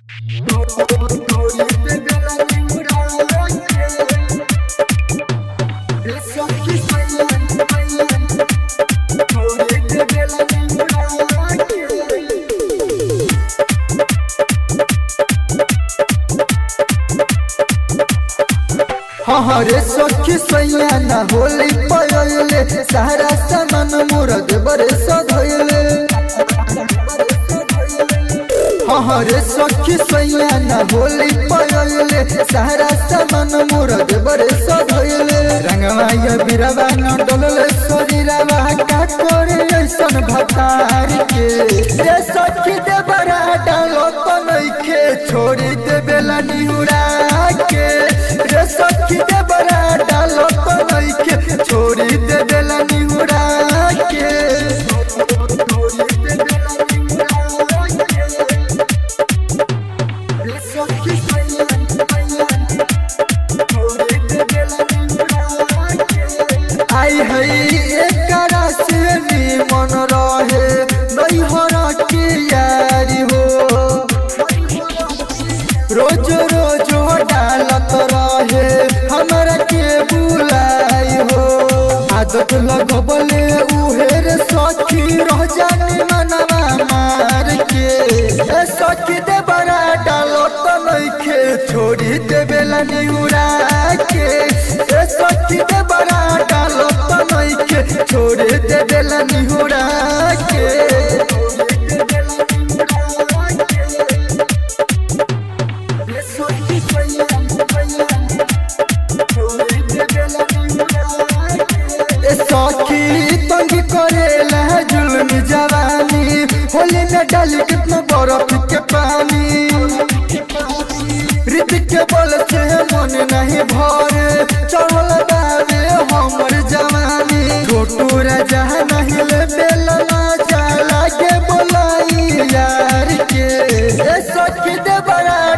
हरे सखी सैया ना होली पयले सारा सामान मोर देवरे सधैले हरे सखी सैया ना होली पयले सारा सामान मोर देवरे सधैले रंगवा या बिरवा न डोलले शरीरवा का करे ऐसन भतार के रे सखी देवरा डालो तो नइखे छोड़ी देबेला निहुरा के रे सखी देवरा डालो तो नइखे छोड़ी देबेला निहुरा के रे सखी सैया छोड़ी देबेला निहुरा के आई हई एकरा से मन रहे नैहर के यारी हो रोज रोज डालत रहे हमरा के बुलाई हो आदत लगबले उहेर सखी रह जाने मनवा मार के ए सखी दे बड़ा डालत नइखे छोड़ी देबेला निउरा के ए सखी दे बड़ा डालत नइखे छोड़ी देबेला निउरा के ए सखी तंग करेला जुल्म जवानी होली में डाली कितना बर्फ के पानी ऋतिक के बल से मन नहीं भरे चढ़ल बावे हमर जवानी छोटू राजा नहीं ले बेला चला के बोलाई यार के ए सखी दे बड़ा